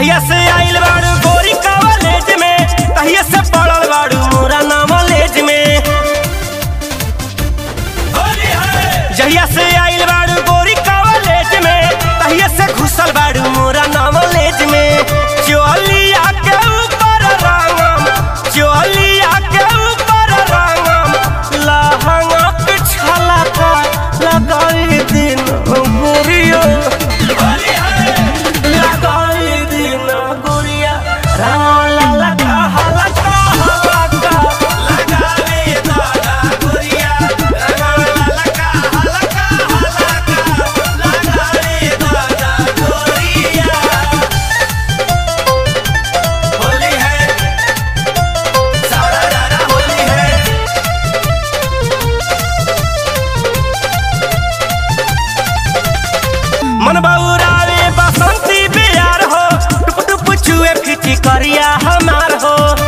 जहिया से आइल बाड़ू गोरी कॉलेज में तहिया से पढ़ल बाड़ू मोरा नॉलेज में जहिया से आइल बाड़ू गोरी कॉलेज में तहिया से घुसल बाड़ू मोरा नॉलेज में चोलिया के ऊपर रंगम चोलिया के ऊपर रंगम लहंगा के छलका लगाई दिन गोरियो लगाई दिन गोरिया रंग ललका हलका हलका लगावे दादा गोरिया रंग ललका हलका हलका लगावे दादा गोरिया होली है सारा दादा होली है मन बउरावे बसंती बियार हो टुप टुप चुए फिटी करिया हमार हो